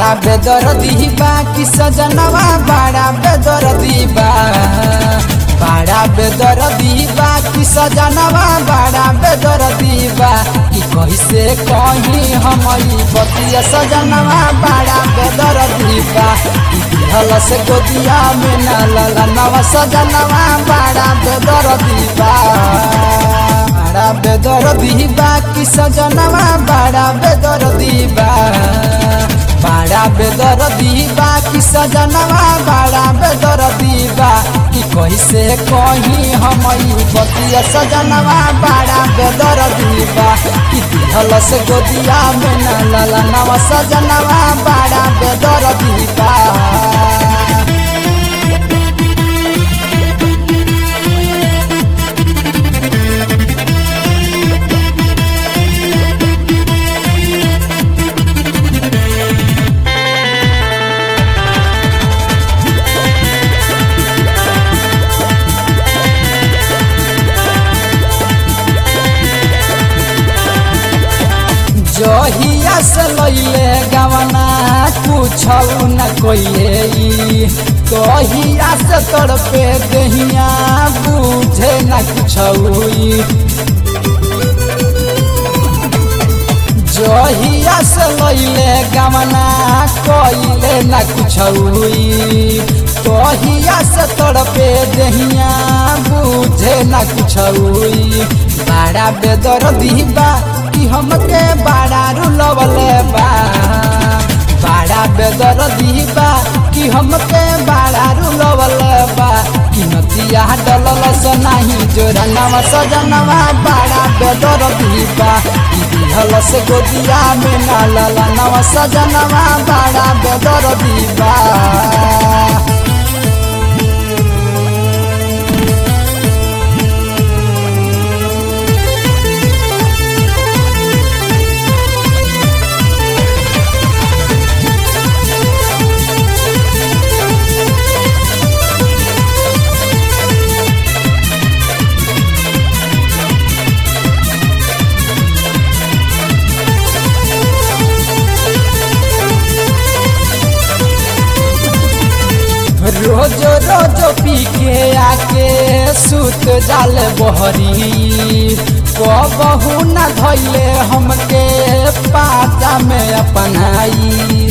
बड़ा बेदर्दी बा कि सजनवा बड़ा बेदर्दी बा बड़ा बेदर्दी बा कि सजनवा बड़ा बेदर्दी बा कि कैसे कहीं हम बतिया सजनवा बड़ा बेदर्दी बा कि दिहल से गोदिया में न लला नवा सजनवा बड़ा बेदर्दी बा बड़ा बेदर्दी बा कि सजनवा बड़ा बेदर्दी बा बड़ा बेदर्दी बा कि सजनवा बड़ा बेदर्दी बा कि कैसे कहीं हम बतिया सजनवा बड़ा बेदर्दी बा कि दिहल से गोदिया में न लला नवा सजनवा बड़ा बेदर्दी बा जहिया से लैले गवना कुछ न कोइले तहिया से तड़पे दहिया बुझे न कुछ जहिया से लैले गवना कोइले न कुछ तहिया से तड़पे दहिया बुझे न कुछ बड़ा बेदर्दी बा कि हमके बड़ा रुलवले बा बड़ा बेदर्दी बा कि हमके बड़ा रुलवले बा कि नतिया डलल से नाही जोरनवा सजनवा बड़ा बेदर्दी बा कि दिहल से गोदिया में ना लला नवा सजनवा बड़ा बेदर्दी बा रोज रोज पी के आके सुत जाल बहरी कबहू न धैले हमके पाता में अपनाई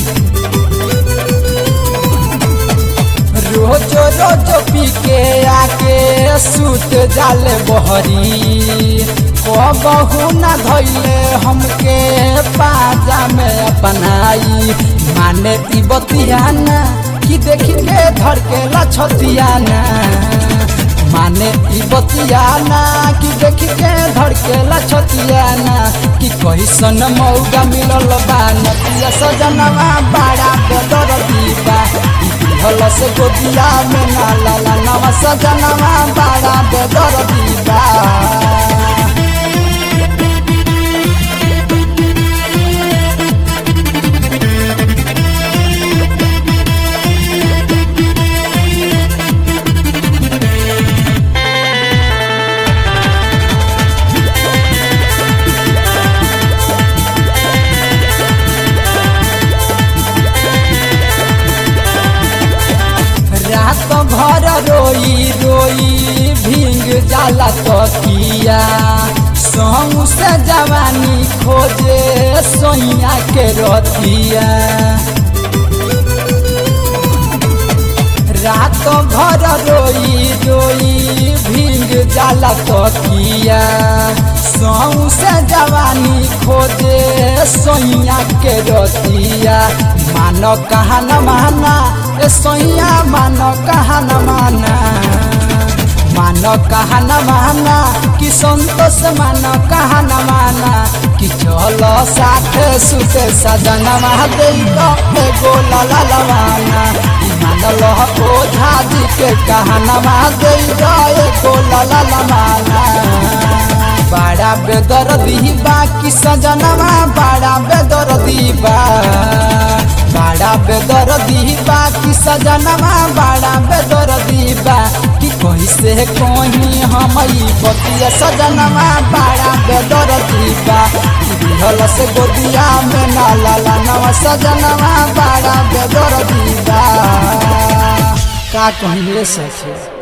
रोज रोज पी के आके सुत जाल बहरी कबहू न धैले हमके पाजा में अपनाई माने ती बतियाना कि देखी के धर के लछतियाना माने ई बतियाना कि देखी के धर के लछतियाना कि कैसन मौका मिलल बा नतिया सजनवा बड़ा बेदर्दी बा दिहल से गोदिया में ना लाला नवा सजनवा बड़ा बेदर्दी बा रात भर रोई रोई भींग जाला तकिया सहू से जवानी खोजे सोइया के रतिया रात भर रोई रोई भींग जाला तकिया सहू से जवानी खोजे सोइया के रतिया मानो कहा न माना ए सोइया मानो कहा न माना मानो कहा न माना कि संतोष मानो कहा न माना कि चलो साथ सुते सजन दे एगो लाला लवाना मानल ओझा जी के कहना दे एगो लाला लवाना बड़ा बेदर्दी बा कि सजनवा बड़ा बेदर्दी बा बड़ा बेदर्दी बा कि सजनवा बड़ा बेदर्दी बा कि कोई कैसे कहीं हम ई बतिया सजनवा बड़ा बेदर दीबा दिहल से गोदिया में ना लाला नवा सजनवा बड़ा बेदर दीबा का कहीं सके